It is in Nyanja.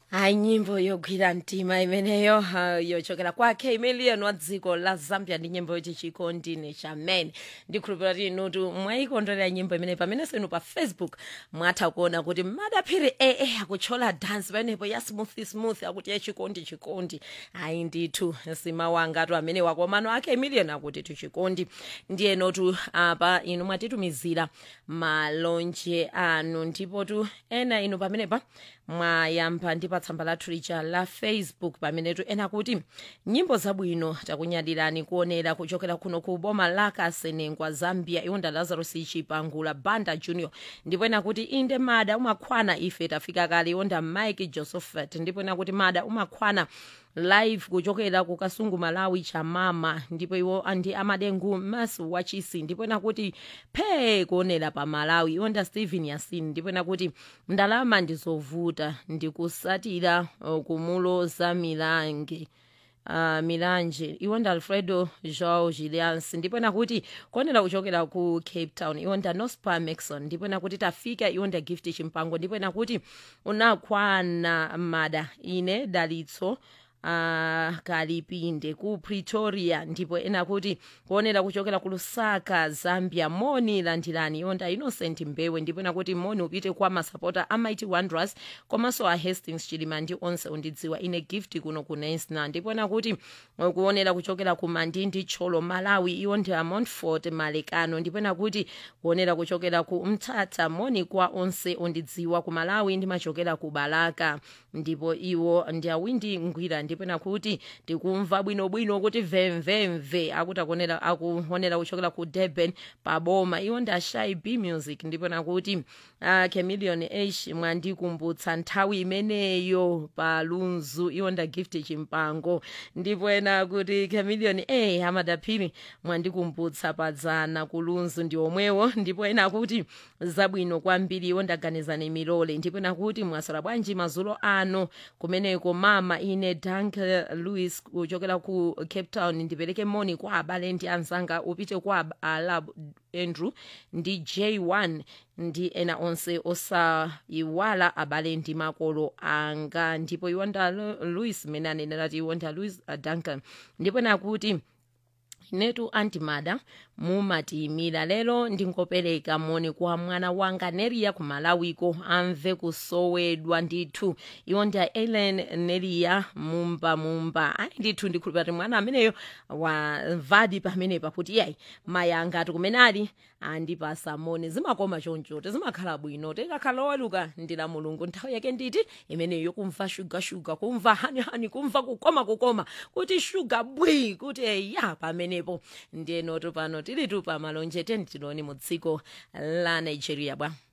hayi nyimbo yogwira mtima imeneyo uh, yochokera kwake million wa dziko la zambia ndi nyimbo yoti chikondine chamene ndikhulupira kuti inutu mwayikondwerera nyimbo imene pamenenso inu pa facebook mwatha kuona kuti madaphiri ee akuchola dance pamenepo ya smooth smooth akuti ya chikondi chikondi ayi ndithu simawangatu amene wakomano ake million akuti tuchikondi ndiye notu apa inu mwatitumizira malonje anu ndipo tu ena inu pamenepa mwayamba ndi pa tsamba lathu lija la facebook pamenetu ena kuti nyimbo zabwino takunyadirani kuonera kuchokera kuno ku boma la kasenengwa zambia iwonda lazarus chipangula banda junior ndipo ena kuti inde mada umakhwana ife tafika kale iwonda mike josephat ndipo ena kuti mada umakhwana live kuchokera ku kasungu malawi chamama ndipo iwo ndi amadengu mas wachisi ndipo ena kuti phe kuonera pa malawi iwonda stephen yasin ndipo ena kuti ndalama ndizovuta ndikusatira uh, kumuloza milange uh, milanje iwonda alfredo joao gilians ndipo ena kuti kuonera kuchokera ku cape town iwonda nospa maxon ndipo ena kuti tafika iwonda gift chimpango ndipo ena kuti unakwana mada ine dalitso uh, kalipinde ku pretoria ndipo ena kuti kuonera kuchokera ku lusaka zambia moni landirani yonda innocent mbewe ndipo ena kuti moni upite kwa masapota a mighty wanderers komanso a hastings chilima ndi onse undidziwa ine gift kuno ku nansna ndipo ena kuti uh, kuonera kuchokera ku mandindi cholo malawi iwo ndi a montfort malekano ndipo ena kuti kuonera kuchokera ku mthatha moni kwa onse undidziwa ku malawi ndimachokera ku balaka ndipo iwo ndi awindi ngwira ndipo ena kuti tikumva bwinobwino kuti vemvemve akuti akuonera akuonera kuchokera ku durban paboma iwo ndi ashai b music ndipo ena kuti uh, chameleon h mwandikumbutsa nthawi imeneyo pa lunzu iwo nda gift chimpango ndipo ena kuti chameleon a amadaphiri mwandikumbutsa padzana ku lunzu ndi omwewo ndipo ena kuti zabwino kwambiri iwo ndaganizani milole ndipo ena kuti mwasala bwanji mazulo ano kumeneko mama ine dank louis kuchokera ku cape town ndipereke moni kwa abale ndi anzanga upite kwa alab andrew ndi j1 ndi ena onse osayiwala abale ndi makolo anga ndipo iwonda louis mene anenera ti iwonda louis uh, duncan ndipo nakuti inetu antimada mumatiyimira lero ndingopereka moni kwa mwana wanga neriya ku malawiko amve kusowedwa ndithu iwo ndi a ellen neriya mumba mumba ayi ndithu ndikhulupira kuti mwana ameneyo wamvadi pamenepa kuti iyayi mayi angati kumene ali andipasa moni zimakoma chonchote zimakhala bwino tikakhala oweluka ndila mulungu nthawi yake nditi imeneyo yokumva shuga shuga kumva hani hani kumva kukoma kukoma kuti shuga bwi kuti eya pamenepo ndiyenotu pano tilitu pa malonje teni tiloni mu dziko la nigeria bwa